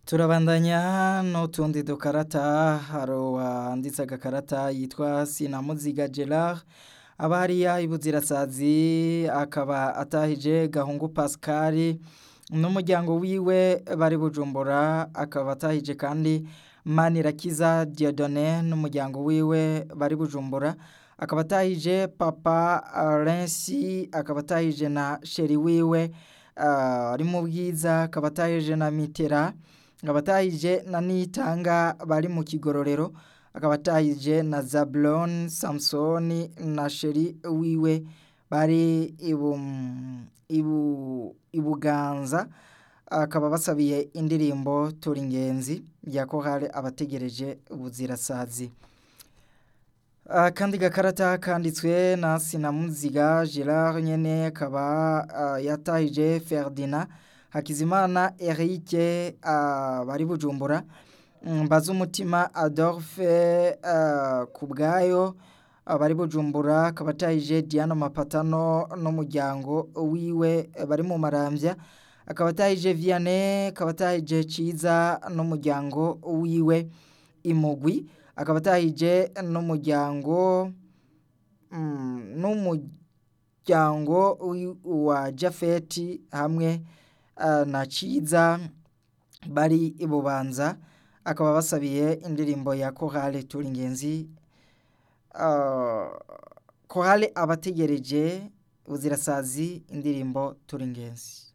turabandanya n'utundi dukarata hari uwanditse agakarata yitwa sinamuziga gerard aba hariya ibuzirasazi akaba atahije gahungu pascal n'umuryango wiwe bari bujumbura akaba atahije kandi manirakiza diodone n'umuryango wiwe bari bujumbura akaba atahije papa rensi akaba atahije na sheri wiwe ari mu bwiza akaba atahije na mitera akaba atahije na nitanga bari mu kigororero akaba atahije na zablon samusoni na sheri wiwe bari ibuganza akaba basabiye indirimbo tura ingenzi ya kohare abategereje ubuzirasazi akandi gakarata kanditswe na sinamuziga gerard nyene akaba yatahije ferdinand hakizimana erike bari bujumbura mbaza umutima adolphe ku bwayo bari bujumbura akaba atahije diana mapatano n'umuryango wiwe bari mu marambya akaba atahije vianney akaba atahije ciza n'umuryango wiwe imugwi akaba atahije n'umuryango n'umuryango wa jafeti hamwe na ciza bari ibubanza akaba basabiye indirimbo ya kohale tura ingenzi kohale abategereje buzirasazi indirimbo tura ingenzi